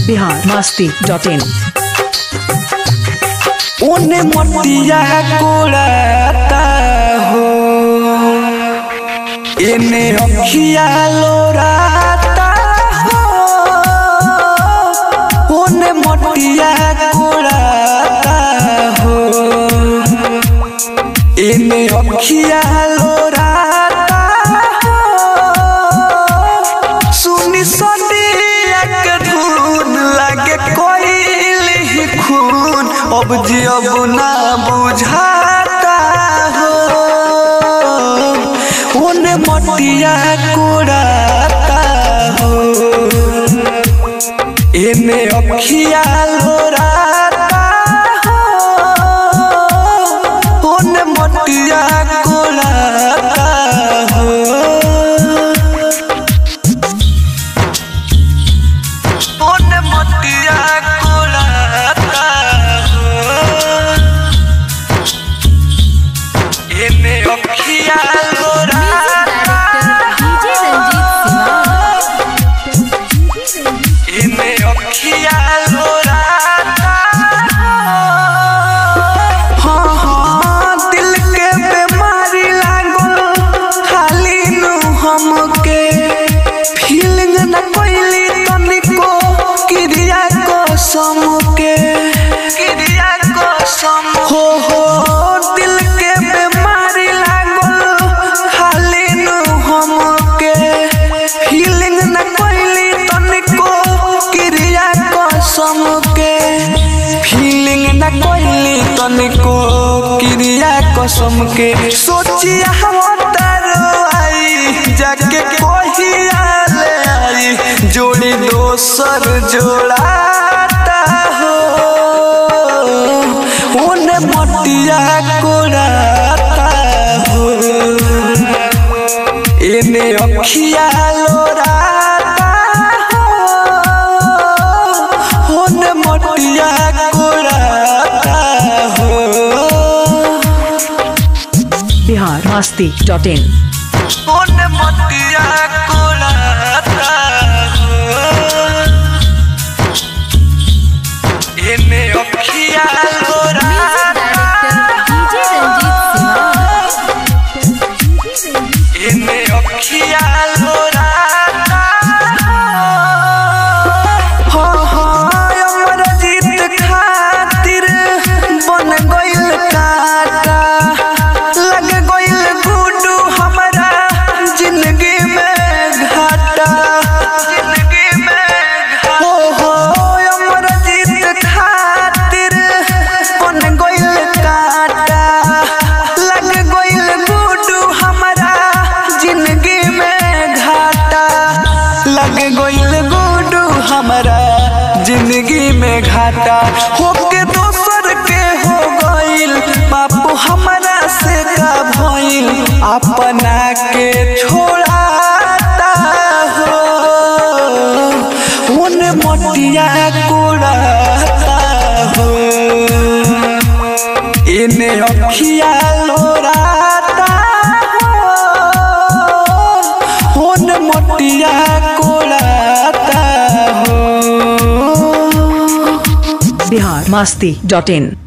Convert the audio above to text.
Bihar Masti dot in उन्हें मटिया कोड़ाता हो इन्हें अखिया लोराता हो उन्हें मटिया कोड़ाता हो इन्हें अखिया लोराता हो सुनी सदिया के धुन लगे कोइल ही खून अब जी अब ना बुझाता हो उन मटिया कोड़ाता हो इने अखिया लोराता हो उन मटिया कोड़ाता हो उन मटिया कोड़ाता हो इने अखिया लोराता इने अखिया लोराता हाँ हाँ दिल के बीमारी लागल खाली नु हमके फीलिंग न कोइली तनिको क्रिया कसम के क्रिया कसम हो हो दिल के बीमारी लागल खाली नु हमके फीलिंग न कोइली तनिको क्रिया कसम के फीलिंग न कोइली तनिको क्रिया कसम के सोचिया हम आई जाके कोहिया ले आई जोड़ी दोसर जोड़ाता हो उन मटिया कोड़ाता हो इने अखिया लोराता हो उन मटिया कोड़ाता हो बिहार मस्ती डॉट इन उन मटिया कोड़ाता हो इने अखिया लोराता इने अखिया लोराता हो हो अमर जीत खातिर बन गइल काटा लग गइल गुडू हमरा जिंदगी में घाटा जिंदगी में हो हो अमर जीत खातिर बन गइल काटा लग गइल गुडू हमरा जिंदगी में घाटा लग गइल गुडू हमरा जिंदगी में घाटा होके दोसर के हो गइल बापू हमरा से का भइल अपना के छोड़ाता हो उन मटिया कोड़ाता हो इने अखिया लोराता हो उन मटिया कोड़ाता हो बिहार मस्ती डॉट इन